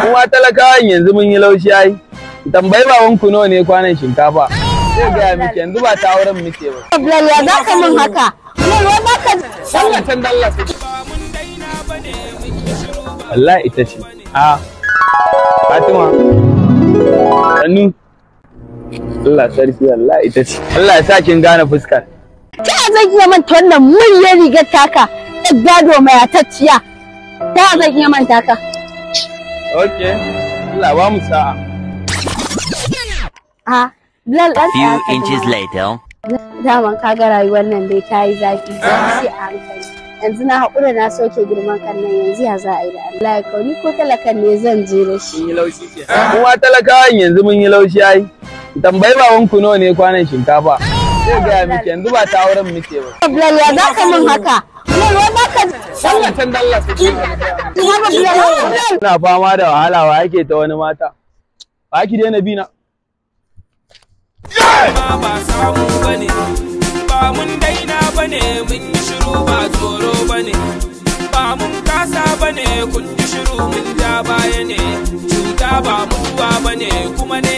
Kuma talakawan yanzu mun yi laushi ai. Tambayi baban ku nawa ne kwanan shinkafa. Zai gaya miki yanzu ba ta auren muke ba. Bilal ya za ka min haka? Bilal wa za ka Sallah can dalla su. Wallahi ita ce. A. Fatima. Sannu. Allah sarki Allah ita ce. Allah ya sa kin gane fuskar. ta zan iya manta wannan muryar rigar taka ta gado mai atacciya. Ta zan iya manta ka. Okay. Allah ba mu sa'a. A Bilal ɗan Few tsaya ka inches jira. later. Daman ka ga rayuwar nan dai ta yi zafi zafi a hankali. Yanzu na haƙura na soke girman kan nan yanzu ya za a yi da Allah ya kauni ko talakan ne zan je da shi. Mun yi laushi ke. Kuma talakawan yanzu mun yi laushi ai. Tambayi baban ku nawa ne kwanan shinkafa. Zai gaya miki yanzu ba ta auren muke ba. Bilal ya za ka min haka? Bilal wa za ka Sallah can dalla su. Ina ba Bilal Bilal. Ina fama da wahala wa yake ta wani mata. Ba ki daina bi na. ma ba samu bane ba mun daina bane mun yi shiru ba tsoro bane ba mun kasa bane kun yi shiru mun ja baya ne cuta ba mutuwa bane kuma ne